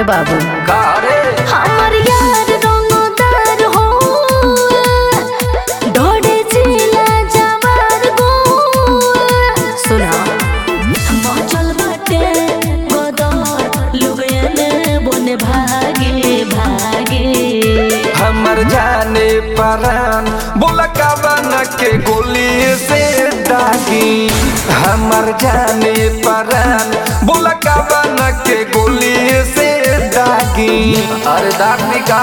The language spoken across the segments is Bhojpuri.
बाबू का रे हमर यार रंगदार हो डोडे जिला जवार गो सुना मचल बाटे गदर लुबेने बने भागे भागे हमर जाने परान बोला कावन के गोली से दागी हमर जाने परान बोला कावन के गोली से दागी अरे दागी का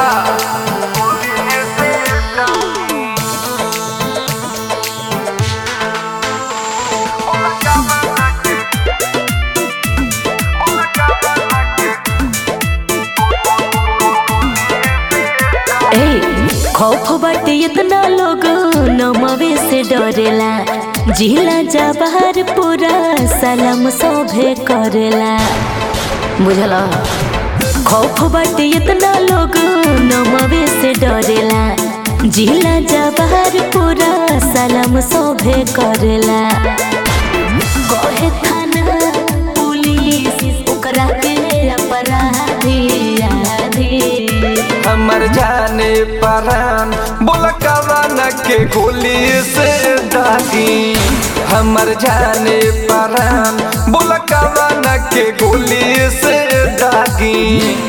ए खौफ बाटे इतना लोग नमवे से डरेला जिला जबार पूरा सलाम सोभे करेला बुझला खौफ बाटे इतना लोग नमवे से डरेला जिला जबार पूरा सलाम सोभे करेला कहे थाना पुलिस ओकरा के अपराधी आधी हमर जाने परान बोला कावन के गोली से दागी हमर जाने परान बोला कावन के गोली से दागी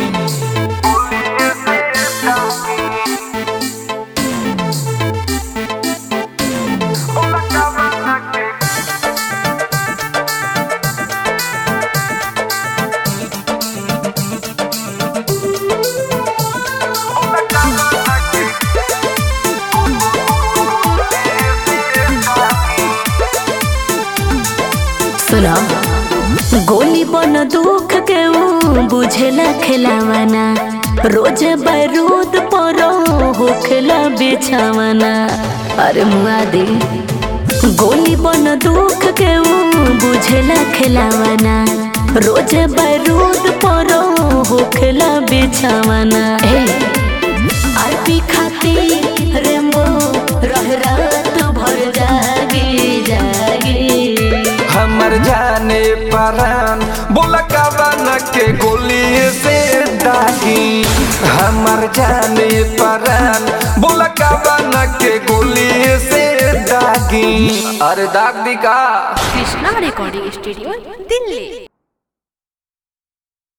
सुना गोली बन दुख के ऊ बुझेला खिलावाना रोज बारूद परो होखेला बिछावाना अरे मुआदी गोली बन दुख के ऊ बुझेला खिलावाना रोज बारूद परो होखेला बिछावाना ए आरपी खाती रेमो रह रात भर जागी जागी हमर जाने परान बोला कावन के गोली से दागी हमर जाने परान बोला कावन के गोली से दागी अरे दाग दी का কৃষ্ণা রেকর্ডিং স্টুডিও দিল্লি